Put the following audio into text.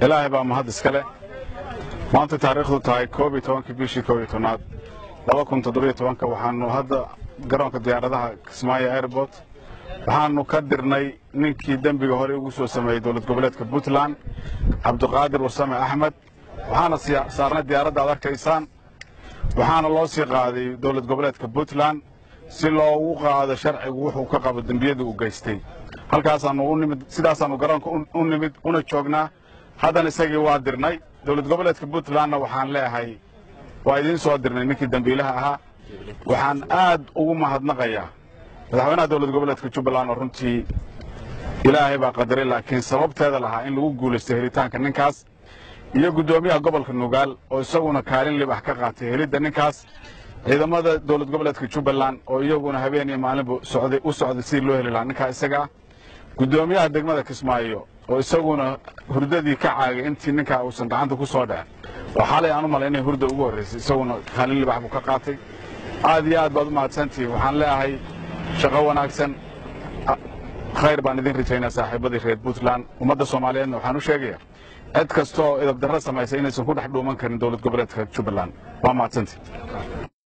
ilaahay baa mahad iska leh maanta taariikhdu tahay koob iyo tobankii bishii koob iyo tobnaad laba kun toddobiyo tobanka waxaanu hadda garoonka diyaaradaha kismaayo airport waxaanu ka dirnay ninkii dembiga hore ugu soo sameeyey dowlad goboleedka puntland cabdiqaadir wasame axmed waxaana saarnay diyaaradda ad arkaysaan waxaana loo sii qaaday dowlad goboleedka puntland si loogu qaado sharcigu wuxuu ka qabo dembiyadii uu geystay halkaasaanu u nimid sidaasaanu garoonka u nimid una joognaa haddana isagii waa dirnay dowlad goboleedka puntlandna waxaan leeyahay waa idiin soo dirnay ninkii dembiilaha ahaa waxaan aad ugu mahadnaqayaa madaxweynaha dowlad goboleedka jubbaland oo runtii ilaahay baa qadaray laakiin sababteeda lahaa in lagu guulaystay helitaanka ninkaas iyo guddoomiyaha gobolka nugaal oo isaguna kaalin libax ka qaatay helidda ninkaas ciidamada dowlad goboleedka jubbaland oo iyaguna habeen iyo maalinba socday u socday sidii loo heli lahaa ninkaa isagaa guddoomiyaha degmada kismaayo oo isaguna hurdadii ka caagay intii ninkaa uusan gacanta ku soo dhacin oo xalay aan u malay inay hurda ugu horraysay isaguna kaalin libax buu ka qaatay aad iyo aad baad u mahadsantihiin waxaan leeyahay shaqo wanaagsan khayr baan idin rajaynaa saaxiibadii reer puntland ummadda soomaaliyeedna waxaan u sheegayaa cid kasta oo idabdarro samaysay inaysan ku dhex dhuuman karin dowlad goboleedka jubbaland waa mahadsantii